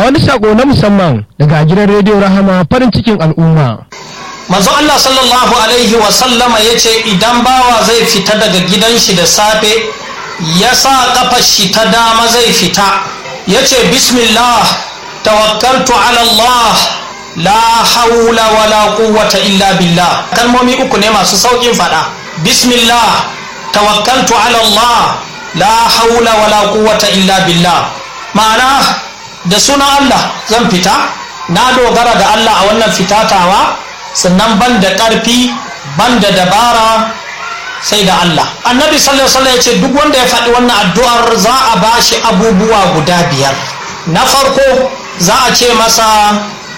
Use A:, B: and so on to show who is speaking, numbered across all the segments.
A: wani sako na musamman daga gidan rediyo rahama farin cikin al'umma
B: manzo Allah sallallahu alaihi wa sallama yace idan bawa zai fita daga gidan shi da safe ya sa kafar shi ta dama zai fita yace bismillah tawakkaltu ala Allah la haula wala quwwata illa billah kalmomi uku ne masu saukin fada bismillah tawakkaltu ala Allah la haula wala quwwata illa billah ma'ana da sunan Allah zan fita na dogara da Allah a wannan fitatawa sannan ban da ƙarfi ban da dabara sai da Allah annabi sallallahu alaihi wasallam ya ce duk wanda ya faɗi wannan addu'ar za a bashi abubuwa guda biyar na farko za a ce masa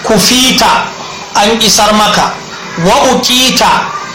B: kufita an isar maka wa uqita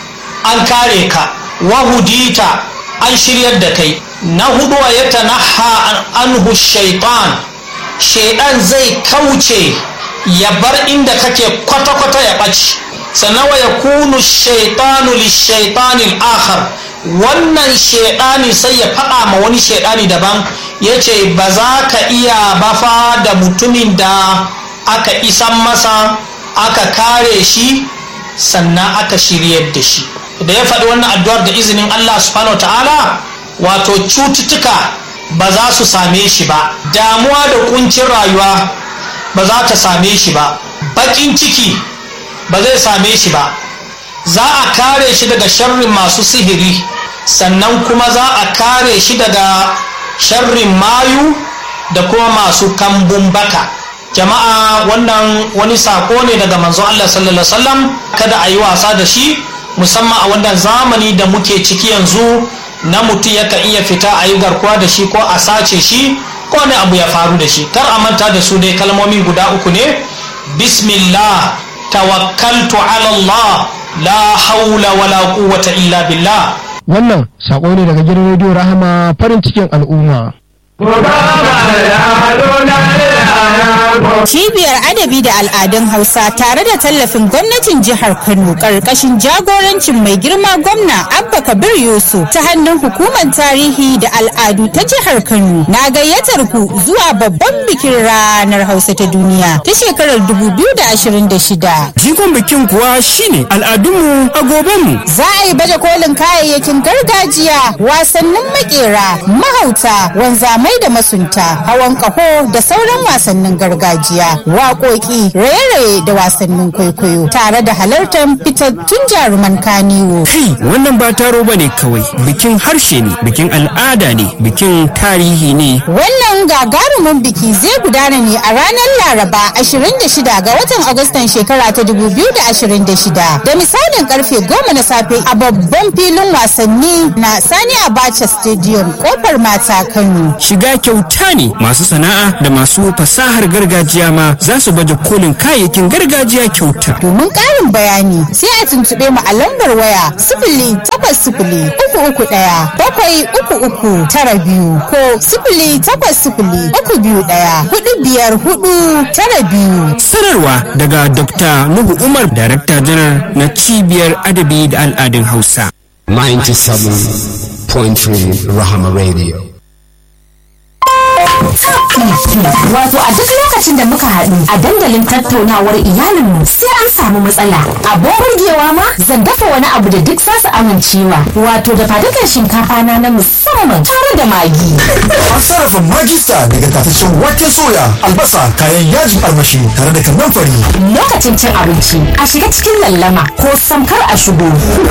B: an kare ka wa hudita an shiryar da kai na hudu wa yatanaha anhu shaitan shaidan zai kauce ya bar inda kake kwata-kwata ya ɓaci sannan wa ya kunu shaitanu lishaitanin akhar wannan shaidani sai ya faɗa ma wani shaidani daban ya ce ba za ka iya bafa da mutumin da aka isan masa aka kare shi sannan aka shiryar da shi da ya faɗi wannan addu'ar da izinin Allah subhanahu wa ta'ala wato cututtuka ba za su same shi ba damuwa da kuncin rayuwa ba za ta same shi ba baƙin ciki ba zai same shi ba za a kare shi daga sharrin masu sihiri sannan kuma za a kare shi daga sharrin mayu da kuma masu kambun baka jama'a wannan wani sako ne daga manzo Allah sallallahu alaihi wasallam kada a yi wasa da shi musamman a wannan zamani da muke ciki yanzu na mutum yakan iya fita a yi garkuwa da shi ko a sace shi ko wani abu ya faru da shi kar a manta da su dai kalmomi guda uku ne bismillah tawakkaltu ala Allah la haula wala quwwata illa billah
A: wannan sako ne daga gidan rediyo rahama farin cikin al'umma
C: Cibiyar Adabi da Al'adun Hausa tare da tallafin gwamnatin jihar Kano ƙarƙashin jagorancin mai girma gwamna Abba Kabir Yusuf ta hannun hukumar tarihi da al'adu ta jihar Kano na gayyatar ku zuwa babban bikin ranar Hausa ta duniya ta shekarar 2026.
D: Jigon bikin kuwa shine al'adunmu a gobenmu.
C: Za a yi baje kolin kayayyakin gargajiya, wasannin makera, mahauta, wanzamai da masunta, hawan ƙaho da sauran wasannin gargajiya, waƙoƙi, raye-raye da wasannin kwaikwayo, tare da halartar fitattun jaruman kaniwo.
D: Kai, wannan ba taro ba ne kawai, bikin harshe ne, bikin al'ada ne, bikin tarihi ne.
C: Wannan gagarumin biki zai gudana ne a ranar Laraba 26 ga watan Agustan shekara ta 2026 da misalin karfe 10 na safe a babban filin wasanni na Sani Abacha Stadium kofar mata Kano.
D: Shiga kyauta ne masu sana'a da masu fasahar gargajiya ma za su baje kolin kayayyakin gargajiya kyauta.
C: Domin ƙarin bayani sai a tuntuɓe mu a lambar waya sifili takwas sifili uku uku ɗaya bakwai uku uku tara biyu ko sifili takwas sifili uku biyu ɗaya hudu biyar hudu tara biyu.
D: Sanarwa daga Dr. Nuhu Umar, Darakta Janar na Cibiyar Adabi da Al'adun Hausa.
E: 97.3 Rahama Radio.
F: Wato a duk lokacin da muka haɗu a dandalin tattaunawar iyalinmu sai an samu matsala. Abin burgewa ma zan dafa wani abu da duk zasu amincewa. Wato da fadukan shinkafa na na musamman tare da magi.
G: An sarrafa magista daga tataccen waken soya, albasa, kayan yajin armashi tare da kannan fari.
F: Lokacin cin abinci a shiga cikin lallama ko samkar a shigo.